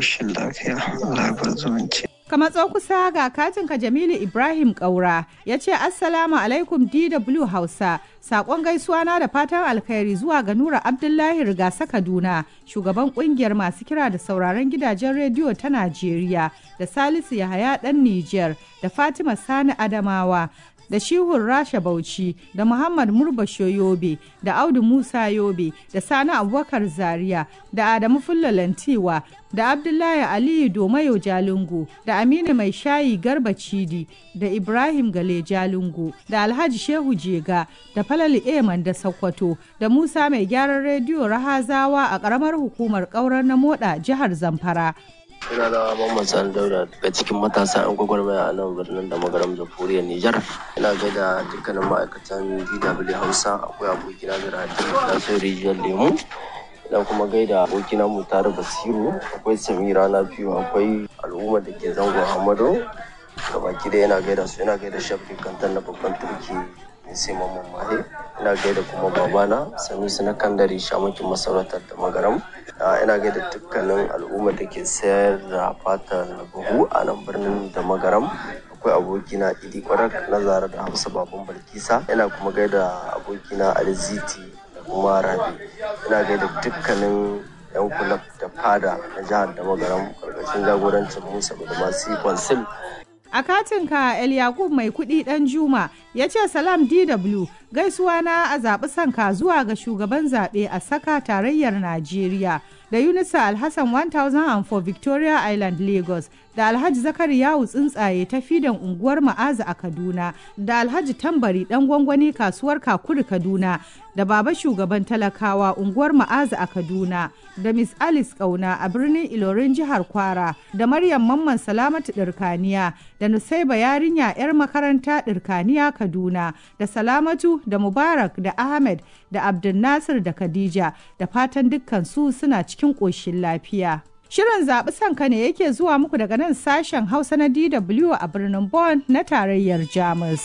ƙoshin lafiya labar zumunci. Ka matso kusa ga katinka Jamilu Ibrahim Kaura ya ce Assalamu alaikum DW Hausa. Sakon gaisuwa na da fatan alkhairi zuwa ga Nura Abdullahi Rigasa Kaduna, shugaban kungiyar masu kira da sauraron gidajen rediyo ta Najeriya, da Salisu Yahaya ɗan Nijar, da Fatima Sani Adamawa, da Shihun Rasha Bauchi, da Muhammad Murbasho Yobe, da Audu Musa Yobe, da Sani Abubakar Zaria, da Adamu Fullalantiwa, da Abdullahi Aliyu Domayo Jalingo, da Aminu Mai Shayi Garba Cidi, da Ibrahim Gale Jalingo, da Alhaji Shehu Jega, da Falali Eman da Sokoto, da Musa Mai Gyaran Rediyo Rahazawa a ƙaramar hukumar ƙaurar na Moda jihar Zamfara. Ina da Mamman Sani Dauda daga cikin matasa 'yan gwagwarmaya a nan birnin da magaram jamhuriyar Nijar. Ina gaida dukkanin ma'aikatan DW Hausa akwai abokina da Rahadi Nasir Rijiyar Lemu. Ina kuma gaida abokina Mutare Basiru akwai Samira na biyu akwai al'ummar da ke zangon Hamado. Da baki da yana gaida su ina gaida Shafi Kantan na babban turki sai Mamman Mahe. Ina gaida kuma babana Sanusi na Kandari Shamakin Masarautar da Magaram. ina gaida dukkanin al'ummar da ke sayar da fatar buhu a nan birnin da magaram akwai abokina idi kwarak na zara da hausa baban balkisa ina kuma gaida abokina aliziti da kuma rabi ina gaida dukkanin yan kulab da fada na jihar da magaram karkashin jagorancin musa da masu konsil A katinka El Yakub mai kuɗi ɗan Juma ya ce Salam DW gaisuwa na a zaɓi sanka zuwa ga shugaban zaɓe a saka tarayyar Najeriya da Yunusa Alhassan 1004 Victoria Island Lagos da Alhaji Zakari Yawu tsuntsaye ta fidan unguwar Ma'aza a Kaduna da Alhaji Tambari ɗan gwangwani kasuwar Kakuri Kaduna da Baba shugaban talakawa unguwar Ma'aza a Kaduna da Miss Alice Kauna a birnin Ilorin jihar Kwara da Maryam Mamman Salamatu Ɗirkaniya da Nusaiba yarinya 'yar makaranta Ɗirkaniya Kaduna da Salamatu da Mubarak da Ahmed da Abdul Nasir da Khadija da fatan dukkan su suna cikin ƙoshin lafiya. Shirin zaɓi sanka ne yake zuwa muku daga nan sashen Hausa na DW a birnin Bonn na tarayyar Jamus.